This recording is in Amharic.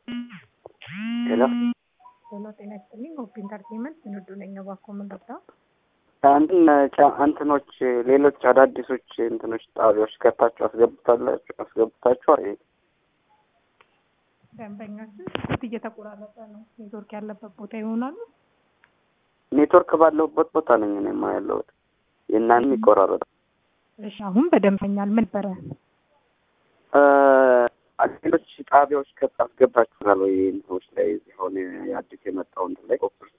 ሄሎ ሄሎ ጤና ይስጥልኝ። ሆፕ ኢንተርቴንመንት ስንዱ ነኝ። እባክዎ ምን ልርዳው? አንድን ጫ- እንትኖች ሌሎች አዳዲሶች እንትኖች ጣቢያዎች ከታችሁ አስገብታላችሁ አስገብታችኋል? ይሄ ደንበኛችን ስልክ እየተቆራረጠ ነው። ኔትወርክ ያለበት ቦታ ይሆናሉ። ኔትወርክ ባለሁበት ቦታ ነኝ እኔማ ያለሁት። የእናንተም ይቆራረጣል። እሺ አሁን በደንበኛል ምን ነበረ? እ ሌሎች ጣቢያዎች ከ አስገብታችኋል ወይ? እንትኖች ላይ እዚህ አሁን የአዲስ የመጣው እንትን ላይ ኦፕር